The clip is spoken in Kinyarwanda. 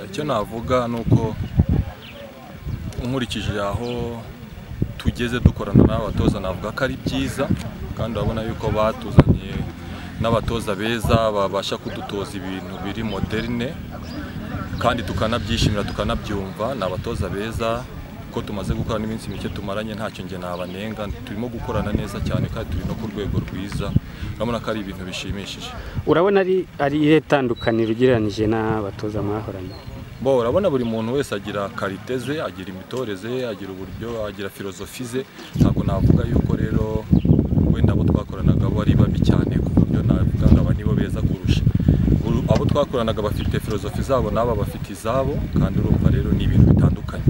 icyo navuga ni uko nkurikije aho tugeze dukorana n'abatoza navuga ko ari byiza kandi urabona yuko batuzaniye n'abatoza beza babasha kudutoza ibintu biri moderne kandi tukanabyishimira tukanabyumva ni abatoza beza ko tumaze gukora n'iminsi mike tumaranye ntacyo njye nabanenga turimo gukorana neza cyane kandi turi no ku rwego rwiza urabona ko ari ibintu bishimishije urabona ari ari irihe tandukaniro ugereranyije n'abatoza mwahoranye bo urabona buri muntu wese agira karite ze agira imitoreze ye agira uburyo agira filozofi ze ntabwo navuga yuko rero wenda abo twakoranaga bo ari babi cyane ku buryo navuga ngo aba nibo beza kurusha Uru- abo twakoranaga bafite filozofi zabo n'aba bafite izabo kandi urumva rero ni ibintu bitandukanye